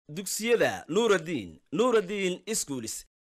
dugsiyada nuuraddiin nuuraddiin iskuulis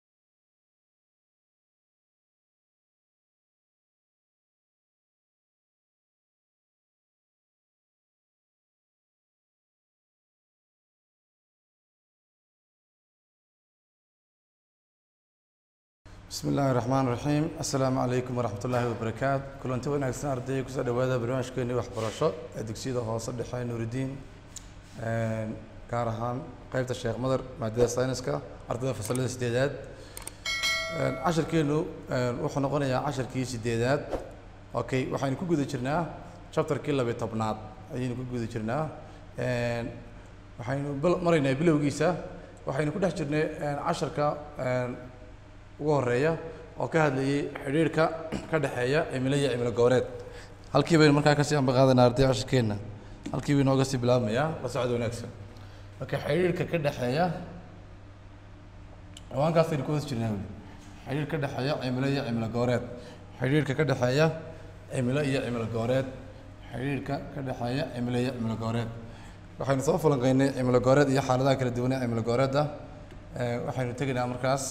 bismi illaahi raxmaan raxiim assalaamu calaykum waraxmat ullaahi wabarakaatu kulanti wanaagsan ardayga kusoo dhawaada barnaamijkeennii waxbarasho ee dugsiyada hoose dhexe nuuridiin gaar ahaan qeybta sheekh madar maadada sayniska ardayda fasalada sideedaad cashirkeenu wuxuu noqonayaa cashirkii sideedaad okay waxaynu ku guda jirnaa chapterkii labiyo tobnaad ayaynu ku guda jirnaa waxaynu bil- maraynaa bilowgiisa waxaynu ku dhex jirnay casharka ugu horeeya oo ka hadlayay xidhiirhka ka dhexeeya cimilo iyo cimilo goboleed halkii baynu markaa kasii ambaqaadanaa arday cashirkeenna halkii baynu ooga sii bilaabmayaa la socod wanaagsan marka xidhiirhka ka dhexeeya ciwaankaasaynu ku hoos jirnaa weli xidhiir ka dhexeeya cimilo iyo cimilo goboleed xidhiirka ka dhexeeya cimilo iyo cimilo goboleed xidhiirka ka dhexeeya cimilo iyo cimilo goboleed waxaynu soo falanqeynay cimilo goboleed iyo xaaladaha kala duwan ee cimilo goboleedda waxaynu tegaynaa markaas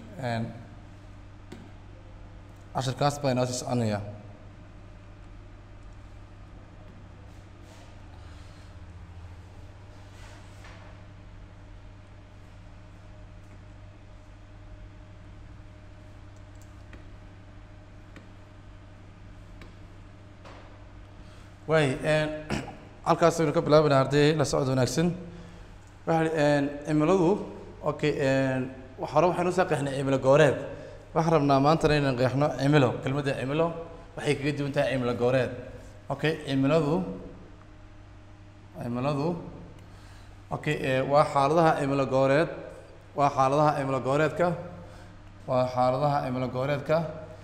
cashirkaas baa inoo sii soconaya waay halkaas aynu ka bilaabanaa arday la socod wanaagsan waxa cimiladu okay hore waxaynu usoo qeexnay cimilo gooreed waxaan rabnaa maantana inaan qeexno cimilo kelmadda cimilo waxay kaga duwan tahay cimilo gooreed okay cimiladu cimiladu okay waa xaaladaha cimilo gooreed waa xaaladaha cimilo gooreedka waa xaaladaha cimilo gooreedka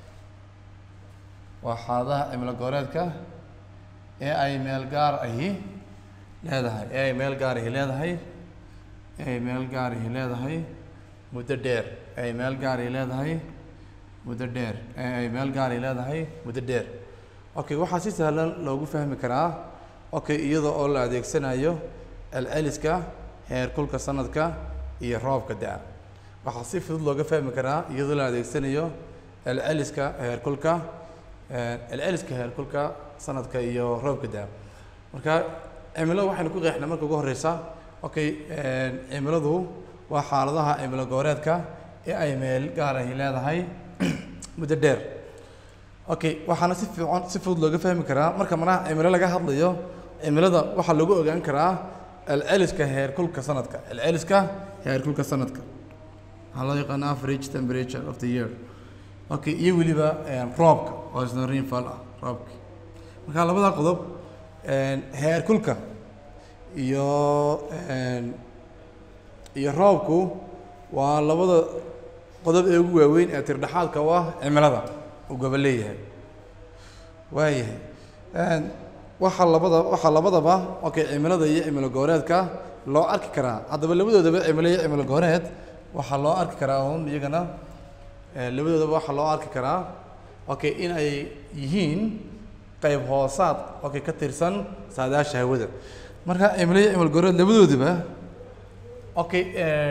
waa xaaladaha cimilo gooreedka ee ay meel gaar ahi leedahay ee ay meel gaar ahi leedahay ee ay meel gaar ahi leedahay muddo dheer ee ay meel gaar ahi leedahay muddo dheer ee ay meel gaar ahi leedahay muddo dheer okay waxaa si sahlan loogu fahmi karaa okay iyada oo la adeegsanayo celceliska heerkulka sanadka iyo roobka da-a waxaa si fudud looga fahmi karaa iyadoo la adeegsanayo celceliska heerkulka celceliska heerkulka sanadka iyo roobka da-a marka cimilo waxaynu ku qeexnay marka ugu horeysa okay cimiladu waa xaaladaha cimilo gooreedka ee ay meel gaar ahi leedahay muddo dheer okay waxaana si fiican si fudud looga fahmi karaa marka manaha cimilo laga hadlayo cimilada waxaa lagu ogaan karaa celceliska heerkulka sanadka celceliska heerkulka sanadka waxaa loo yaqaana average temperature of the year okay iyo weliba roobka oo isna rainfall ah roobka marka labada qodob heerkulka iyo iyo roobku waa labada qodob ee ugu waaweyn ee tirdhexaadka u ah cimilada uu gobo leeyahay waayahay waxaa labada waxaa labadaba okay cimilada iyo cimilo gooreedka loo arki karaa haddaba labadoodaba cimilo iyo cimilo gooreed waxaa loo arki karaa un iyagana labadoodaba waxaa loo arki karaa okay in ay yihiin qayb hoosaad okay ka tirsan saadaasha hawada marka cimilo iyo cimilo gooreed labadoodaba okay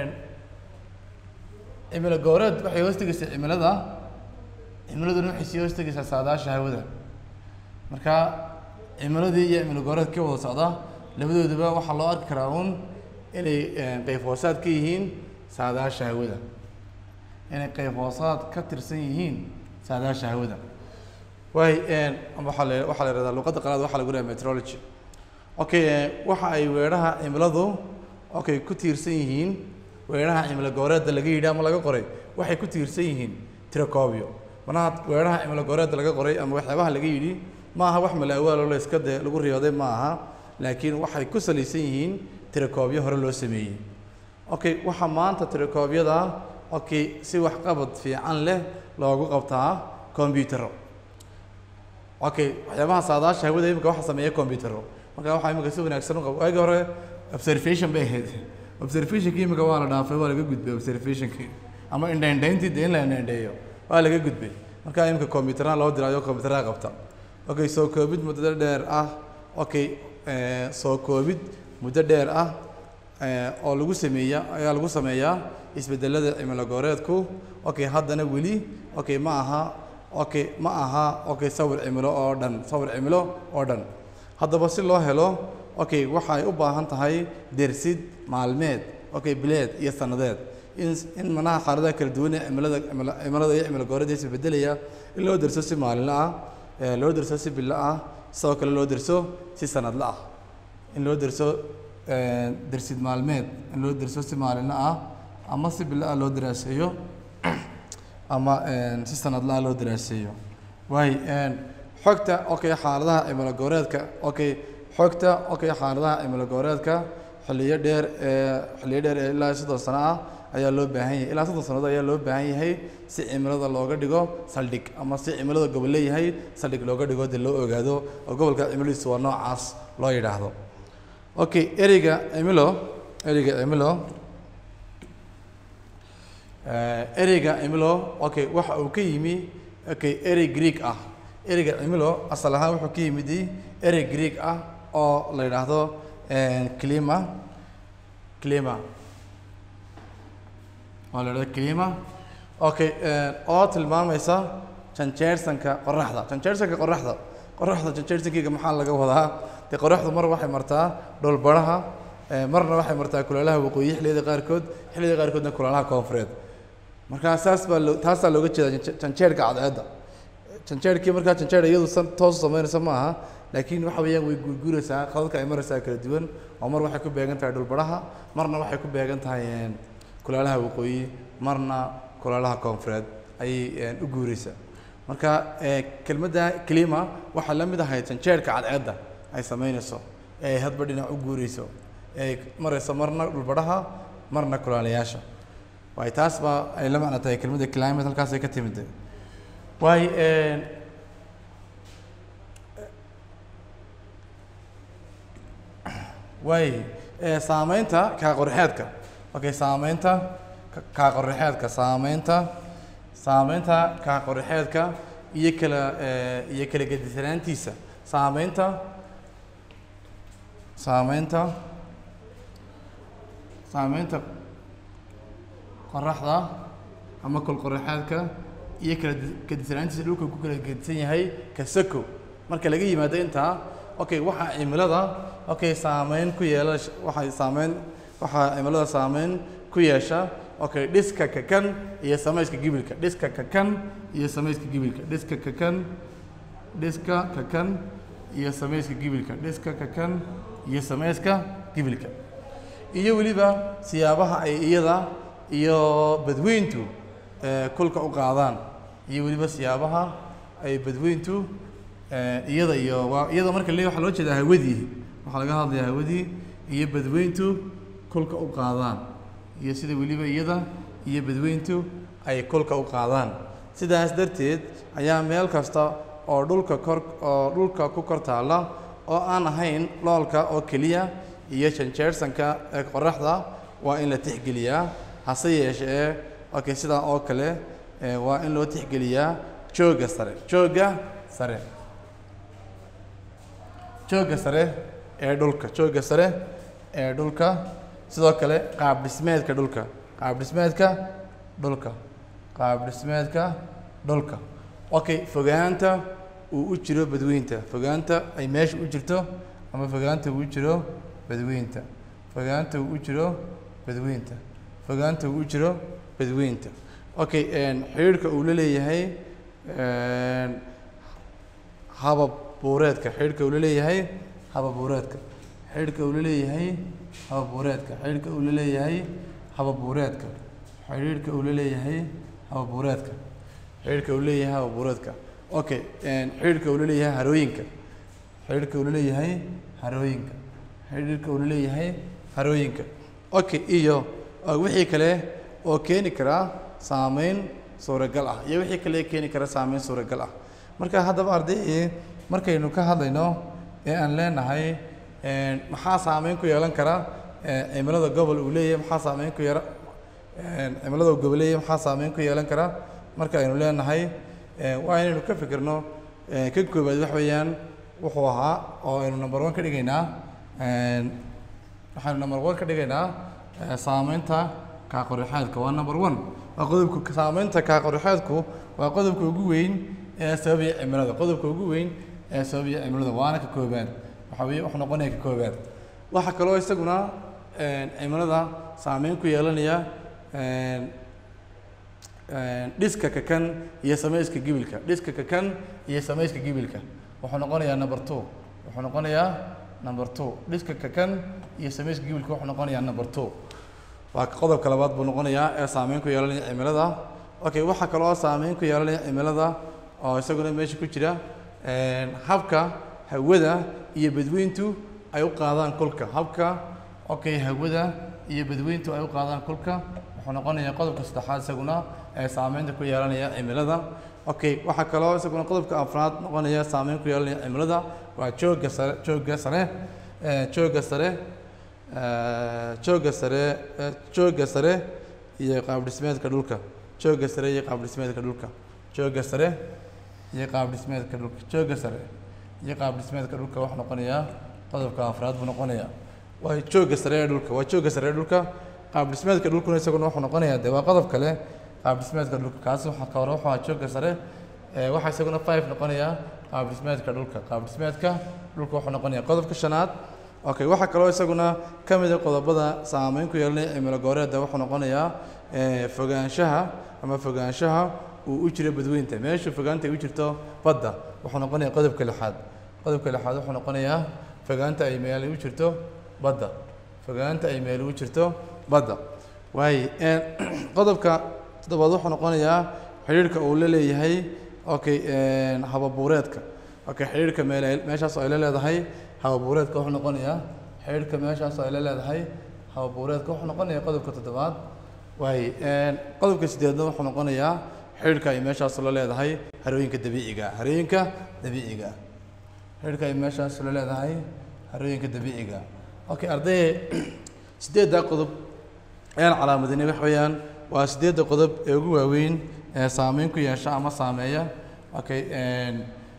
cimilo gooreed waxay hoos tegeysaa cimilada cimiladuna waxay sii hoos tegeysaa saadaasha hawada marka cimiladii iyo cimilo gooreed ka wada socda labadoodaba waxaa loo arki karaa un inay qayb hoosaad ka yihiin saadaasha hawada inay qayb hoosaad ka tirsan yihiin saadaasha hawada waay waxaa la waxaa la yihahdaa luqadda qalaad waxaa lagu dhaha meteorology okay waxa ay weedhaha cimiladu okay ku tiirsan yihiin weedhaha cimilo gooreedda laga yidhi ama laga qoray waxay ku tiirsan yihiin tiracobio manaha weedhaha cimilo gooreedda laga qoray ama waxyaabaha laga yidhi ma aha wax malaawaalo la iska de lagu riyooday ma aha laakiin waxay ku salaysan yihiin tiracobyo hore loo sameeyey okay waxaa maanta tiracobyada okay si waxqabad fiican leh loogu qabtaa combyutero okay waxyaabaha saadaasha hawada imika waxa sameeya combyutero marka waxaa imika si wanaagsan u qabo waagi hore observation bay ahayd observationkii imika waa la dhaafay waa laga gudbay observationkii ama indhaindhayntii dee in la indhaindheeyo waa laga gudbay marka imika combyuteraha loo diraayo combyuteraha qabta okay soo koobid muddo dheer ah okay soo koobid muddo dheer ah eh, oo lagu sameeya ayaa lagu sameeyaa isbedelada cimilo gooreedku okay haddana weli okay ma aha okay ma aha okay sawir cimilo oo dhan sawir cimilo oo dhan haddaba si loo helo okay waxay u baahan tahay dersid maalmeed okay bileed iyo sanadeed in in manaha xaaladaha kala duwan ee cimilada cimilo- cimilada iyo cimilo gooreedda isbedelaya in loo derso si maalinle ah eh, loo derso si bilo ah sidoo kale loo derso si sanadle ah in loo derso eh, dersid maalmeed in loo derso si maalinle ah ama si bilo ah loo daraaseeyo ama eh, si sanadlaha loo daraaseeyo waay eh, xogta okay xaaladaha cimilo gooreedka okay xogta okay xaaladaha cimilo gooreedka xilliyo dheer ee xilliyo dheer ee ilaa soddon sano ah ayaa loo baahan yahay ilaa soddon sannadood ayaa loo baahan yahay si cimilada looga dhigo saldhig ama si cimilada gobol leeyahay saldhig looga dhigo dee loo ogaado oo gobolka cimiladiisu waa noocaas loo yidhaahdo okay ereyga cimilo ereyga cimilo Eh, ereyga cimilo okay waxa uu ka yimi okay erey greek ah ereyga cimilo asal ahaan wuxuu ka yimid erey greek ah oo la yidhaahdo eh, clima clima oo la yidhahdo clima okay eh, oo tilmaamaysa janjeersanka qoraxda janjeersanka qoraxda qoraxda janjeersankiga maxaa laga wadaa dee qoraxdu mar waxay martaa dhulbaraha eh, marna waxay martaa kuleelaha waqooyi xilliyada qaarkood xilliyada qaarkoodna kuleelaha koonfureed markaa saas baa loo taasaa looga jeedaa janje- janjeerka cadceedda janjeerkii markaa janjeer iyadu san toos u samaynaysa ma aha laakiin waxa weeyaan way guurguuraysaa qadadka ay maraysaa kala duwan oo mar waxay ku beegan tahay dhulbaraha marna waxay ku beegan tahay een, kuleelaha waqooyi marna kuleelaha koonfureed ayay een, u guuraysaa marka ee, kelmadda clima waxaa la mid ahay janjeerka cadceedda ay samaynayso ee ay hadba dhinac u guurayso ee marayso marna dhulbaraha marna kuleelayaasha waay taas baa ay la macno tahay kelmadda climate halkaasay ka timid waay een, waay ee, saameynta kaa qorxeedka okay saameynta ka- kaa qorxeedka saameynta saameynta kaa qorxeedka iyo kala ee, iyo kala gedisanaantiisa saameynta saameynta saameynta qoraxda ama kolqoraxaadka iyo kala di- gedisanaantiisa dhulka ku kala gedisan yahay kasako marka laga yimaado intaa okay waxaa cimilada okay saameyn ku yeela waxay saameyn waxaa cimilada saameyn ku yeesha okay dhiska kakan iyo samayska gibilka dhiska kakan iyo samayska gibilka dhiska kakan dhiska kakan iyo samayska gibilka dhiska kakan iyo samayska gibilka iyo weliba siyaabaha ay iyada iyo badweyntu ee, kulka u qaadaan iyo weliba siyaabaha ay badweyntu ee, iyada iyo waa iyada marka le waxaa loo jeedaa hawadii waxaa laga hadlayaa hawadii iyo badweyntu kulka u qaadaan iyo sida weliba iyada iyo badweyntu ay kulka u qaadaan sidaas darteed ayaa meel kasta oo dhulka kor oo dhulka ku kor taalla oo aan ahayn loolka oo keliya iyo janjeersanka ee qoraxda waa in la tixgeliyaa hase yeeshee okay sidaa oo kale ee, waa in loo tixgeliyaa joogga sare joogga sare joogga sare ee dhulka joogga sare ee dhulka sidoo kale qaab dhismeedka dhulka qaab dhismeedka dhulka qaab dhismeedka dhulka okay fogaanta uu u jiro badweynta fogaanta ay meesha u jirto ama fogaanta uu u jiro badweynta fogaanta uu u jiro badweynta fogaanta uu u jiro badweynta okay een, xidhiidhka uu la leeyahay een, habab buureedka xidhiidhka uu la leeyahay habab buureedka xidhiidhka uu la leeyahay habab buureedka xidhiidhka uu la leeyahay habab buureedka xidhiidhka uu la leeyahay habab buureedka xidhiidhka uu leeyahay habab buureedka okay een, xidhiidhka uu la leeyahay harooyinka xidhiidhka uu la leeyahay harooyinka xidhiidhka uu la leeyahay harooyinka okay iyo uh, wixii kale oo keeni kara saameyn suuragal ah iyo wixii kale ee keeni kara saameyn suuragal ah marka haddaba arday markaynu ka hadlayno ee aan leenahay een, maxaa saameyn ku yeelan kara ee, cimilada gobol uu leeyahay maxaa saameyn ku yara een, cimilada uu gobol leeyahay maxaa saameyn ku yeelan kara marka aynu leenahay ee, waa inaynu ka fikirno ee, ka koobaad wax weeyaan wuxuu ahaa oo aynu number one ka dhigaynaa een, waxaynu number one ka dhigaynaa eh, saameynta kaaqorixeedka waa number one waa qodobka saameynta kaaqorixeedku waa qodobka ugu weyn ee sababaya cimilada qodobka ugu weyn ee sababaya cimilada waana ka koobaad waxa weye wuxuu noqonaya ka koobaad waxaa kaloo isaguna een, cimilada saameyn ku yeelanaya een, een, dhiska kakan iyo samayska gibilka dhiska kakan iyo samayska gibilka wuxuu noqonayaa number two wuxuu noqonayaa number two dhiska kakan iyo samayska gibilka wuxuu noqonayaa number two waa qodobka labaad buu noqonayaa ee saameyn ku yeelanaya cimilada okay waxaa kaloo saameyn ku yeelanaya cimilada oo isaguna meesha ku jira een, habka hawada iyo badweyntu ay u qaadaan kulka habka okay hawada iyo badweyntu ay u qaadaan kulka wuxuu noqonayaa qodobka saddexaad isaguna ee saameynta ku yeelanaya cimilada okay waxaa kaloo isaguna qodobka afraad noqonaya saameyn ku yeelanaya cimilada waa joogga sare joogga sare ee, joogga sare ee, joogga sare ee, joogga sare iyo qaab dhismeedka dhulka joogga sare iyo qaab dhismeedka dhulka joogga sare iyo qaab dhismeedka dhulka joogga sare iyo qaab dhismeedka dhulka wuxuu noqonayaa qodobka afraad buu noqonayaa waa joogga sare ee dhulka waa joogga sare ee dhulka qaab dhismeedka dhulkuna isaguna wuxuu noqonayaa dee waa qodob kale qaab dhismeedka dhulka kaasi waxaa ka hore wuxuu ahaa joogga sare ee waxaa isaguna five noqonayaa qaab dhismeedka dhulka qaab dhismeedka dhulka wuxuu noqonayaa qodobka shanaad okay waxaa kaloo isaguna ka mid a qodobada saameyn ku yeelanaya cimilo gooreedda wuxuu noqonayaa ee, fogaanshaha ama fogaanshaha uu u jiro badweynta meesha fogaanta ay u jirto badda wuxuu noqonayaa qodobka lixaad qodobka lixaad wuxuu noqonayaa fogaanta ay meel u jirto badda fogaanta ay meel u jirto badda waaye een, qodobka toddobaad wuxuu noqonayaa xidhiidhka uu la leeyahay okay een, hababuureedka okay xidhiidhka meel ay- meeshaas oo ay la leedahay hababuureedka wuxuu noqonayaa xidhiidhka meeshaas oo ay la leedahay hababuureedka wuxuu noqonayaa qodobka toddobaad waaye een, qodobka sideedna wuxuu noqonayaa xidhiidhka ay meeshaas la leedahay harooyinka dabiiciga ah harooyinka dabiiciga ah xidhiidhka ay meeshaas la leedahay harooyinka dabiiciga ah okay arday sideeddaa qodob ayaan calaamadinay wax weeyaan waa sideedda qodob ee ugu waaweyn ee saameyn ku yeesha ama saameeya okay een,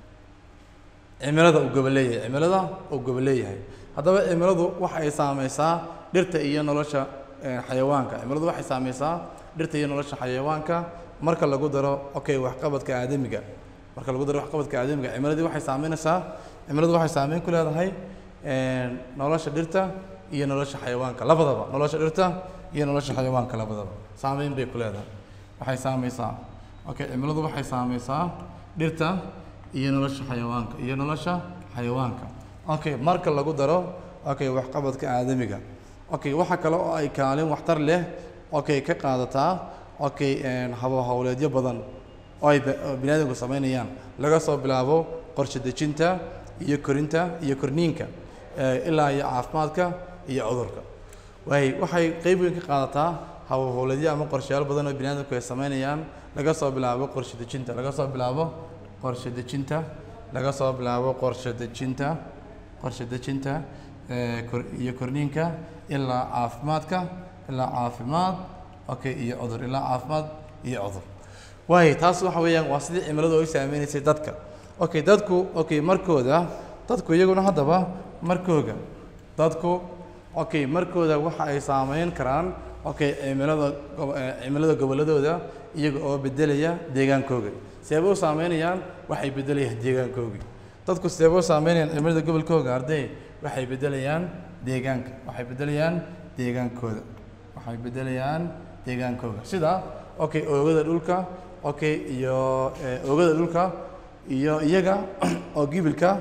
cimilada uu goboleeyahay cimilada uu goboleeyahay haddaba cimiladu waxa ay saameysaa dhirta iyo nolosha een, xayawaanka cimiladu waxay saameysaa dhirta iyo nolosha xayawaanka marka lagu daro okay waxqabadka aadamiga marka lagu daro waxqabadka aadamiga cimiladii waxay saameynaysaa cimiladu waxay saameyn ku leedahay een, nolosha dhirta iyo nolosha xayawaanka labadaba nolosha dhirta iyo nolosha xayawaanka labadaba saameyn bay ku leedahay waxay saameysaa okay cimiladu waxay saameysaa dhirta iyo nolosha xayawaanka iyo nolosha xayawaanka okay marka lagu daro okay waxqabadka aadamiga okay waxa kale oo ay kaalin waxtar leh okay ka qaadataa okay een, habo howleedyo badan oo ay ba- oo biniaadamku sameynayaan laga soo bilaabo qorshe dejinta iyo korinta iyo korniinka ee, ilaa iyo caafimaadka iyo cudurka waay waxay qeyb weyn ka qaadataa hawlhowleedyo ama qorshayaal badan oo biniaadamku ay sameynayaan laga soo bilaabo qorshe dejinta laga soo bilaabo qorshe dejinta laga soo bilaabo qorshe dejinta qorshe dejinta ee, kor- iyo korniinka ilaa caafimaadka ilaa caafimaad okay iyo cudur ilaa caafimaad iyo cudur waayo taas waxa weeyaan waa sidii cimiladu ay u saameynaysay dadka okay dadku okay markooda dadku iyaguna haddaba markooga dadku okay markooda waxa ay saameyn karaan okay cimilada gob- eh, cimilada gobolladooda iyaga oo bedelaya deegaankooga seeba u saameynayaan waxay bedelayaan deegaankoogii dadku seeba u saameynayaan cimilada gobolkooga arday waxay bedelayaan deegaanka waxay bedelayaan deegaankooda waxay bedelayaan deegaankooga sida okay oogada dhulka okay iyo eh, oogada dhulka iyo iyaga oo gibilka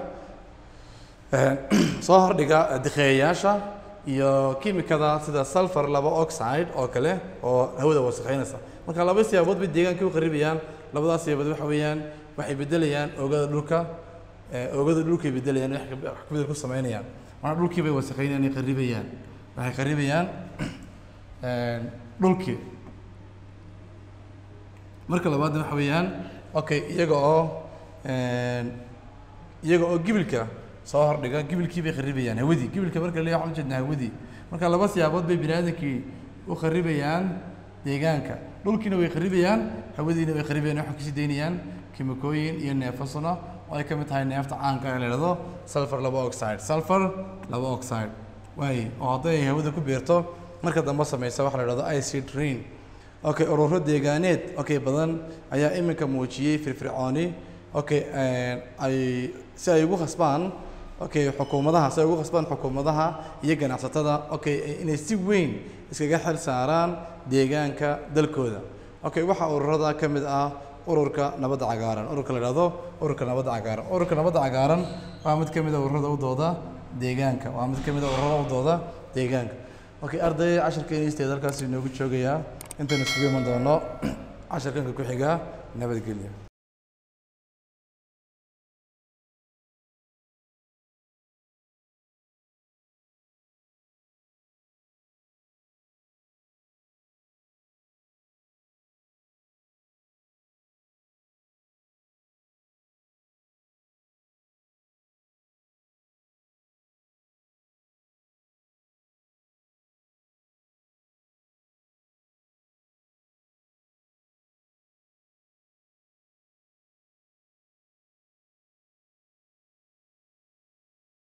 eh, soo hordhiga dikheeyayaasha iyo kiimikada sida sulfur laba oxide oo kale oo hawada wasakheynaysa marka laba siyaabood bay deegaanka u qaribayaan labadaas siyaabood waxa weeyaan waxay bedelayaan oogada dhulka eh, oogada dhulkay bedelayaan wax ka- wax kabedel ku sameynayaan marna dhulkii bay wasakheynayaan ay qaribayaan waxay qaribayaan een, dhulkii marka labaadna waxa weeyaan okay iyaga oo een, iyaga oo gibilka soo hordhiga gibilkii bay kharibayaan hawadii gibilka marka la leeyahay waxaan ujeednaa hawadii marka laba siyaabood bay bini aadamkii u kharibayaan deegaanka dhulkiina way kharibayaan hawadiina way kharibayaan waxay kasii daynayaan kimikooyin iyo neefasuna oo ay ka mid tahay neefta caanka ee la yidhahdo sulfur laba oxide sulfur laba oxide waaye oo hadday hawada ku beerto marka dambe sameysa waxa la idhahdo icid rain okay ururo deegaaneed okay badan ayaa iminka muujiyey firfircooni okay ay si ay ugu khasbaan okay xukuumadaha si ay ugu khasbaan xukuumadaha iyo ganacsatada okay inay si weyn iskaga xil saaraan deegaanka dalkooda okay waxaa ururada ka mid ah ururka nabadda cagaaran ururka la idhahdo ururka nabadda cagaaran ururka nabadda cagaaran waa mid ka mid a ururada u dooda deegaanka waa mid ka mid a ururada u dooda deegaanka okay arday casharkeena isteed halkaas inoogu joogayaa intaynu isugu iman doono casharkanka ku xiga nabadgelyo